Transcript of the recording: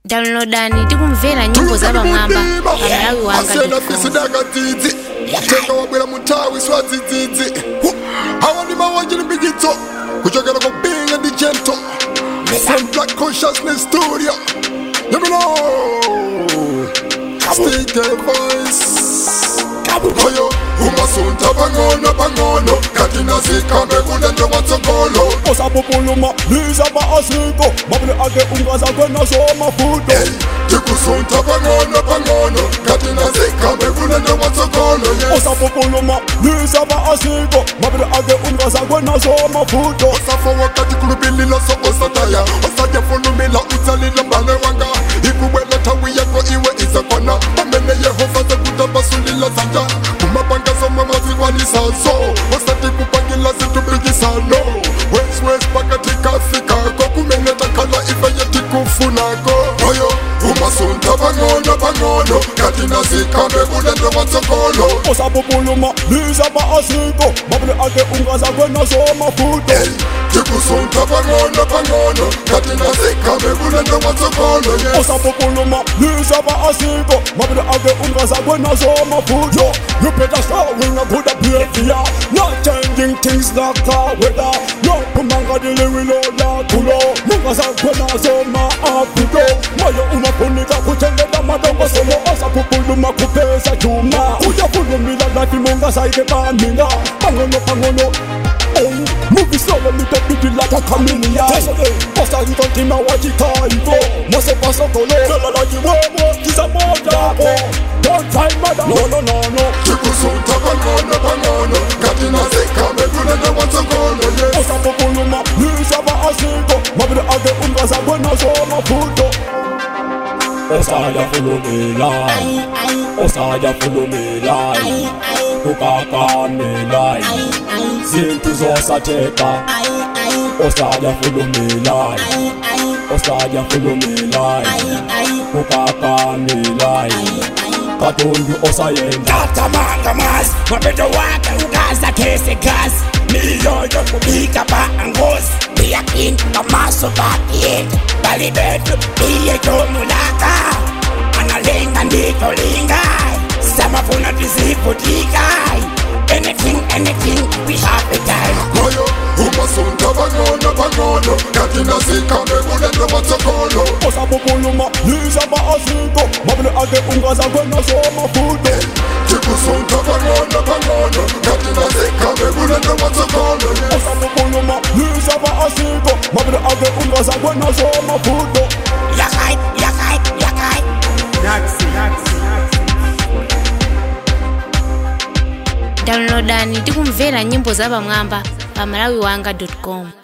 downloadani tikumvera nyimbo za pamwamba pamalawi wanga asena fisidaka dzidzi tenga wabwera mutawi swadzidzidzi awa ndi mawanje ndi mbijitso kuchokera ku binga ndi jento from black consciousness studio you know stick your voice oyo umasunta pang'ono pang'ono kati nazikambe kulendo matsogolo osapupuluma liza maasiko mabule ake ungaza kwena so mafuto Hey, tikusunta pang'ono pang'ono kati nazikambe kulendo matsogolo yes. osapupuluma liza maasiko mabule ake ungaza kwena so mafuto osafa wakati kulubilila so osataya osatya fulumila utsalila mbale wanga ikubwela thawi yako iwe izakwana pamene yehova zakutabasulila zanja kumapanga somwe mazikwanisazo osati kupangila zintubikisano weswes pakati kafikako kumene takhala ife yetikufunako oyo umasunta pang'ono pang'ono kati nazikambe kulendo matsogolo osapupuluma liza maasiko mabule ake ungaza kwena so mafuto Hey, tikusunta pang'ono pang'ono kati nazikambe kulendo matsogolo yes. osapupuluma liza maasiko mabule ake ungaza kwena so mafuto you better showing a good behavior not changing things like the weather no kumanga diliwilo la kulo mungaza kwena so maafiko moyo unafunika kuchengeta madongo solo osapupuluma kupesa chuma uyafulumila lati mungasaike baminga pangono pangono Movie solo little bit like a chameleon Posta hito tima wajika hivyo Mose paso kolo Kala la jiwemo Kisa moja hapo Don't try mother No no no no tikusunta pang'ono pang'ono kati nazikambe kulendo matsogolo yes. Osa populuma Lisa ba asiko Mabile age ungaza kwena so mafuto Osa ya fulumila Osa ya fulumila Kukakamila Zintu zosatheka Osa ya fulumila Osa ya fulumila Kukakamila Katundu osayenda tatamanga mas mapeto wake ukaza kese kasi miyoyo kubika pa angozi biyakin kamaso bakiyenda bali betu iyetomulaka analenga nditolingai samafuna tisifudikai anything anything we have a time moyo umasunta pang'ono pang'ono kati nazikambe kulendo matsogolo osapupuluma liza maasiko mabule ake ungaza kwena so mafuto tikusunta pang'ono pang'ono kati nazikambe kulendo matsogolo yes. osapupuluma liza maasiko mabule ake ungaza kwena so mafuto yakai yakai yakai downloadani tikumvera nyimbo za pamwamba pamalawi wanga com